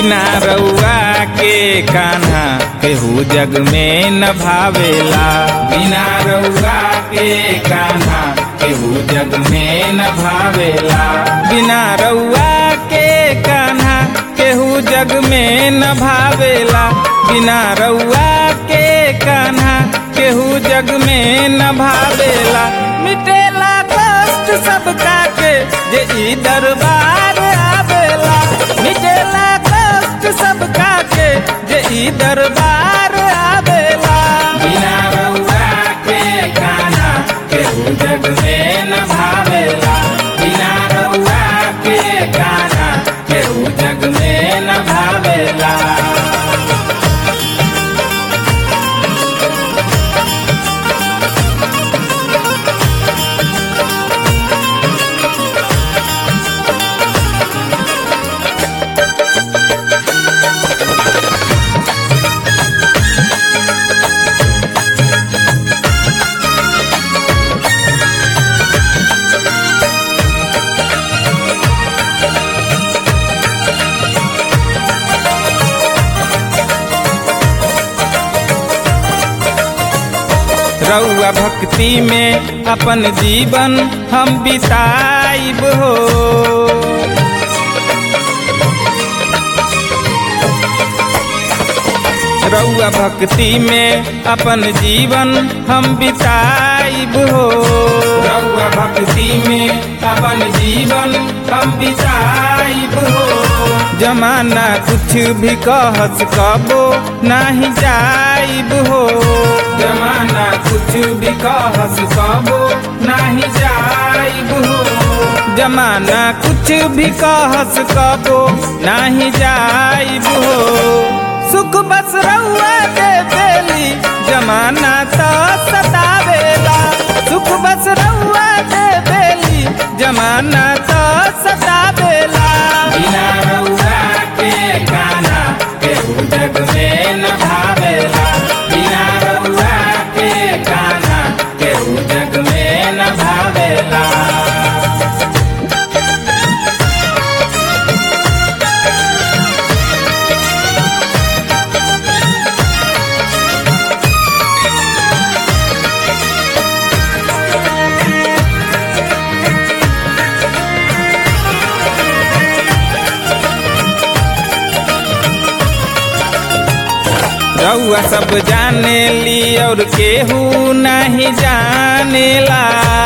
बिना रउआ के कान्हा केहू जग में न भावेला बिना रउआ के कान्हा केहू जग में न भावेला बिना रउआ के कान्हा केहू जग में न भावेला बिना रउआ के कान्हा केहू जग में न भावेला मिटेला कष्ट सबका के जे ई दरबार आवेला मिटेला कष्ट सबका के जे ई दरबार आवेला बिना रउआ के कान्हा केहू जग में न भावेला बिना रउआ के कान्हा केहू जग में न भावेला रउआ भक्ति में अपन जीवन हम बिताइब हो रउआ भक्ति में अपन जीवन हम बिताइब हो रउआ भक्ति में अपन जीवन हम बिताइब हो जमाना कुछ भी कहस कबो नाही जाइब हो जमाना कुछ भी कहस कबो नाही जाइब हो जमाना कुछ भी कहस कबो नाही जाइब हो सुख बस रउआ दे देली जमाना तो सतावेला सुख बस रउआ दे देली जमाना तो सतावेला बिना रउआ के गाना केहू जग में न भावेला बिना रउआ के गाना केहू जग में न भावेला रउआ सब जाने ली और केहू नहीं जानेला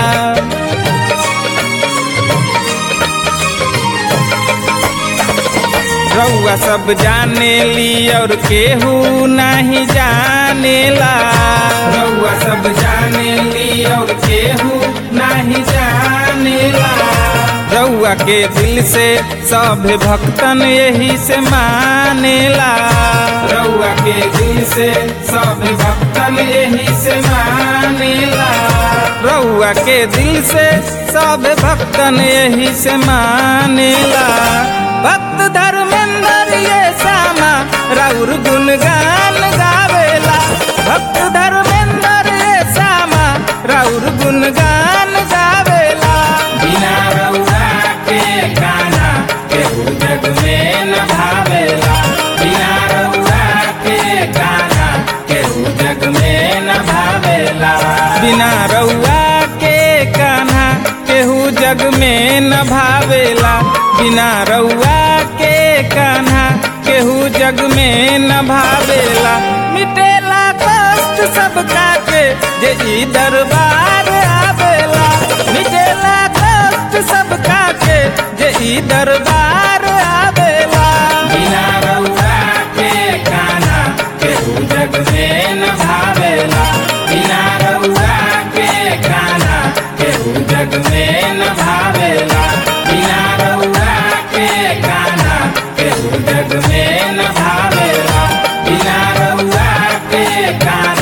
रउआ सब जाने ली और केहू नहीं जानेला रउआ सब जाने ली और केहू नहीं जानेला रउआ के दिल से सब भक्तन यही से मानेला रउआ के दिल से सब भक्तन यही से मानेला रउआ के दिल से सब भक्तन यही से मानेला भक्त धर्मेंद्र ये सामा राउर गुणगान गावेला भक्त धर्मेंद्र ये सामा राउर गुणगान गावेला बिना रउआ के गाना केहू जग में न भावेला बिना रउआ के गाना केहू जग में न भावेला बिना रउआ के कान्हा केहू जग में न भावेला बिना रउआ के कान्हा केहू जग में न भावेला मिटेला कष्ट सबका के जे ई दरबार आवेला मिटेला कष्ट सबका के जे ई दरबार आवेला बिना रउआ के कान्हा केहू जग में न भावेला बिना रउआ के कान्हा केहू जग में न भावेला बिना रउआ के कान्हा केहू जग में न भावेला बिना रउआ के कान्हा